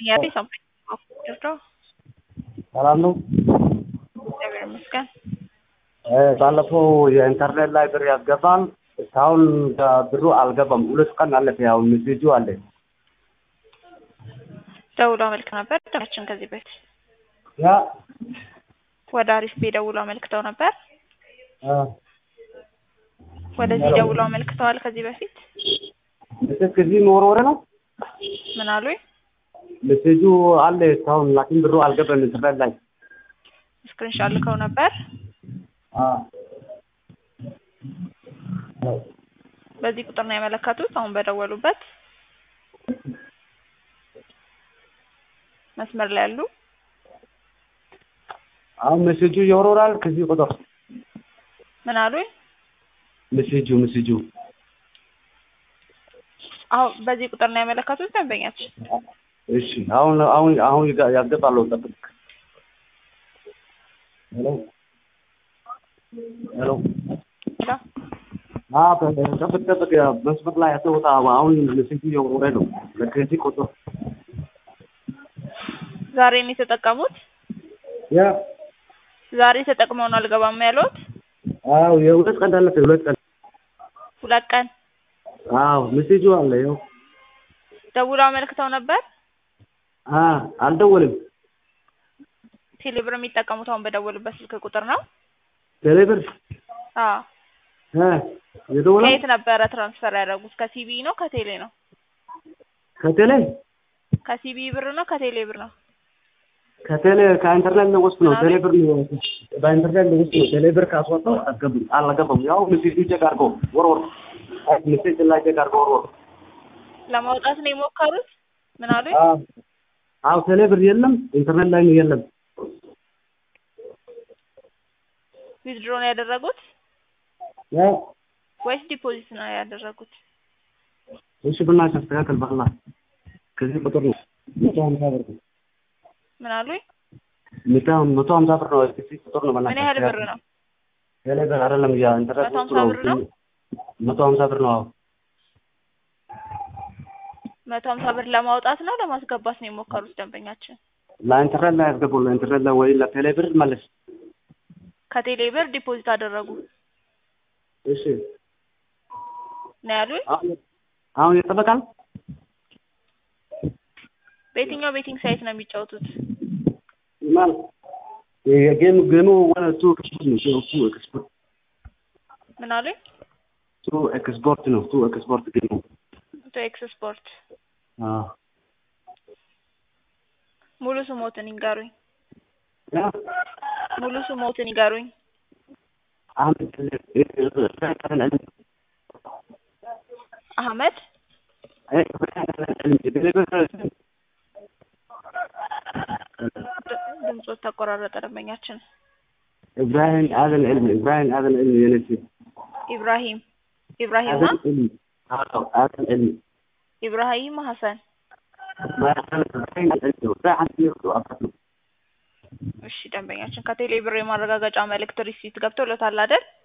ጥያቄ ሰማኝ። ድርድር ሰላም ነው። እግዚአብሔር ይመስገን። ባለፈው የኢንተርኔት ላይ ብር ያስገባል እስካሁን ብሩ አልገባም። ሁለት ቀን አለፈ። ያው ሜሴጁ አለ። ደውሎ አመልክ ነበር ደችን ከዚህ በፊት ያ ወደ አሪፍ ቤ ደውሎ አመልክተው ነበር። አ ወደዚህ ደውሎ አመልክተዋል ከዚህ በፊት ሜሴጅ ከዚህ መወርወር ነው። ምን አሉኝ? ሜሴጁ አለ እስካሁን ላኪን ብሩ አልገባም ኢንተርኔት ላይ ስክሪንሻት ልከው ነበር። አ በዚህ ቁጥር ነው ያመለከቱት። አሁን በደወሉበት መስመር ላይ ያሉ አሁን ሜሴጁ ይወርወራል ከዚህ ቁጥር ምን አሉኝ? ሜሴጁ ሜሴጁ አሁን በዚህ ቁጥር ነው ያመለከቱት ደንበኛችን። እሺ አሁን አሁን አሁን ይጋ- ያስገባለሁ ጠብቅ። ሄሎ ሄሎ ሄሎ አ ጠብቅ ጠብቅ መስመር ላይ አትወጣ። አሁን ሜሴጁ እየወረደ ነው ከዚህ ቁጥር ዛሬ ነው የተጠቀሙት። ያ ዛሬ ተጠቅመው ነው አልገባም ያሉት። አዎ የሁለት ቀን አለፈ። የሁለት ቀን ሁለት ቀን አዎ ሜሴጁ አለ። ይኸው ደውለው አመልክተው ነበር። አ አልደወልም። ቴሌብር የሚጠቀሙት አሁን በደወሉበት ስልክ ቁጥር ነው። ቴሌብር አዎ እ የደወለ ከየት ነበረ ትራንስፈር ያደረጉት? ከሲቢ ነው ከቴሌ ነው? ከቴሌ ከሲቢ ብር ነው ከቴሌ ብር ነው? ከቴሌ ከኢንተርኔት ነው ወስድ ነው። ምናምን? ቴሌብር ነው በኢንተርኔት ነው ወስድ ነው። ቴሌብር ካስወጣው አስገቡም አልገባም። ያው ሜሴጁ ቼክ አድርጎ ወርወር ሜሴጅ ላይ ቼክ አድርጎ ወርወር ለማውጣት ነው የሞከሩት። ምን አሉኝ? አዎ አዎ ቴሌብር የለም ኢንተርኔት ላይ ነው የለም። ዊዝድሮ ነው ያደረጉት ያው ወይስ ዲፖዚት ነው ያደረጉት? እሺ ብናሽ አስተካከል በኋላ ከዚህ ቁጥር ነው መቶ ሀምሳ ብር ነው ምን አሉኝ? መቶ መቶ ሀምሳ ብር ነው ከዚህ ቁጥር ነው ምን ያህል ብር ነው? ቴሌብር አይደለም ያ ኢንተርኔት መቶ ውስጥ ሀምሳ ነው ብር ነው? መቶ ሀምሳ ብር ነው አዎ መቶ ሀምሳ ብር ለማውጣት ነው ለማስገባት ነው የሞከሩት ደንበኛችን? ለኢንተርኔት ላይ ያስገቡ ለኢንተርኔት ላይ ወይ ለቴሌብር መለስ ከቴሌ ብር ዲፖዚት አደረጉ እሺ ነው ያሉኝ። አሁን አሁን ይጠበቃል በየትኛው ቤቲንግ ሳይት ነው የሚጫወቱት? ማለት የጌም ጌሙ ወደ ቱ ኤክስፖርት ነው ቱ ኤክስፖርት ምን አሉኝ? ቱ ኤክስፖርት ነው ቱ ኤክስፖርት ጌሙ ቶ ኤክስ ስፖርት አዎ ሙሉ ስሞትን ይንገሩኝ። ያ ሙሉ ስሞትን ይንገሩኝ። አሁን አህመድ ድምጾት ተቆራረጠ። ደንበኛችን ኢብራሂም አዘን ዕልሚ ኢብራሂም አዘን ዕልሚ የነሲ ኢብራሂም ኢብራሂም አዘን ዕልሚ አዎ አዘን ዕልሚ ኢብራሂም ሀሰን። እሺ ደንበኛችን ከቴሌ ብር የማረጋገጫ መልእክት ሪሲት ገብቶለታል አይደል?